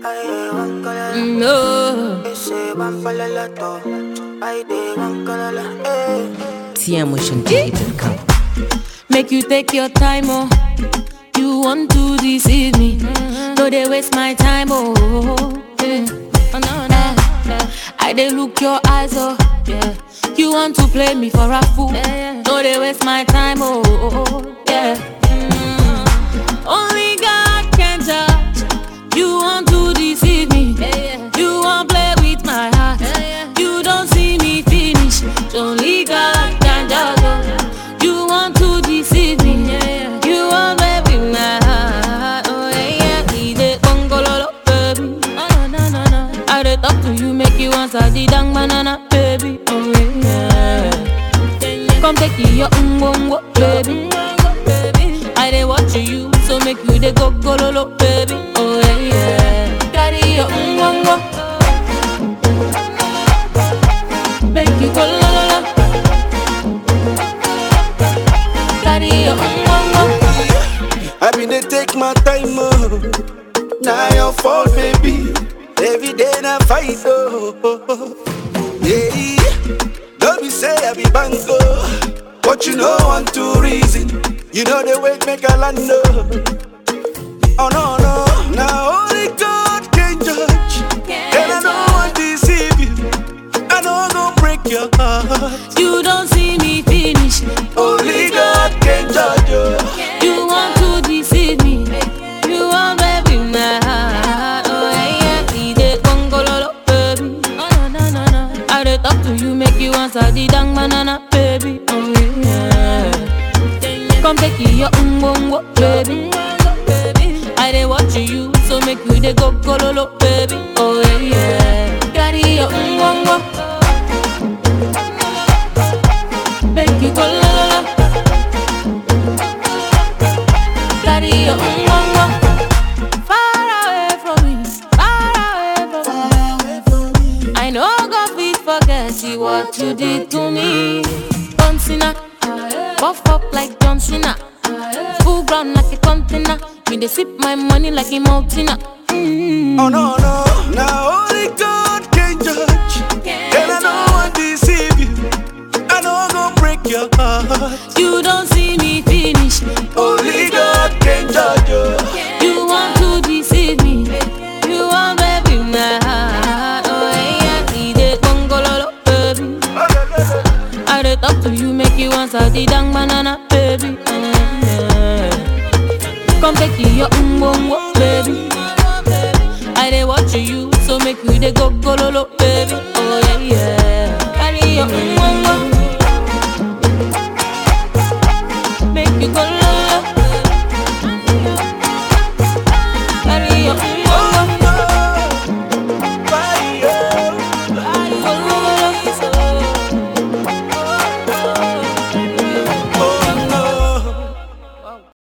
No. TMOtionDJ.com. Make you take your time, oh. You want to deceive me. No, they waste my time, oh. Yeah. Oh, no, no. I they look your eyes, oh. Yeah. You want to play me for a fool. No, they waste my time, oh. Yeah. Mm. Only God can judge. You want to deceive me. You want play with my heart. You don't see me finish. Only God can judge. oh. You want to deceive me. You want play with my heart. Oh yeah, yeah. He dey gongololo, baby. Oh no no no no. I dey talk to you, make you answer the dang banana, baby. Oh yeah. Come take your umbongo, baby. I dey watch you, so make you dey go gololo, baby. Oh yeah, yeah. Carry your umbongo, make you go la la la. Carry your umbongo. I been dey take my time, oh. Now your fault, baby. Every day na fight, oh. Yeah, don't be say I be bango, but you know one two reason. You know the way make a land, oh. Oh no no, now only God can judge, and I don't want to deceive you. I know I'm gonna break your heart. You don't see me finish. Only God can judge you. You want to deceive me. You want baby my heart. Oh yeah, yeah. He dey gongololo, baby. Oh no no no no. I dey talk to you, make you answer the dang banana, baby. Oh yeah. Come take your umbongo, baby. I dey watch you, so make you dey go gololo, baby. Oh yeah, yeah. Carry your umbongo, make you go la la la. Carry your umbongo, far away from me, far away from me. I know God fit forget you what you did to me. John Cena, buff up like John Cena, full ground like a container. Me they sip my money like a mountainer. Mm. Oh no no, now only God can judge, and I don't want to deceive you. I know I'm gonna break your heart. You don't see me finish. Only God can judge you. You want to deceive me. You want baby my heart. Oh yeah, he dey gongololo, baby. I dey talk to you, make you answer the dang banana, baby. Mm, yeah. Come take your umbongo, baby.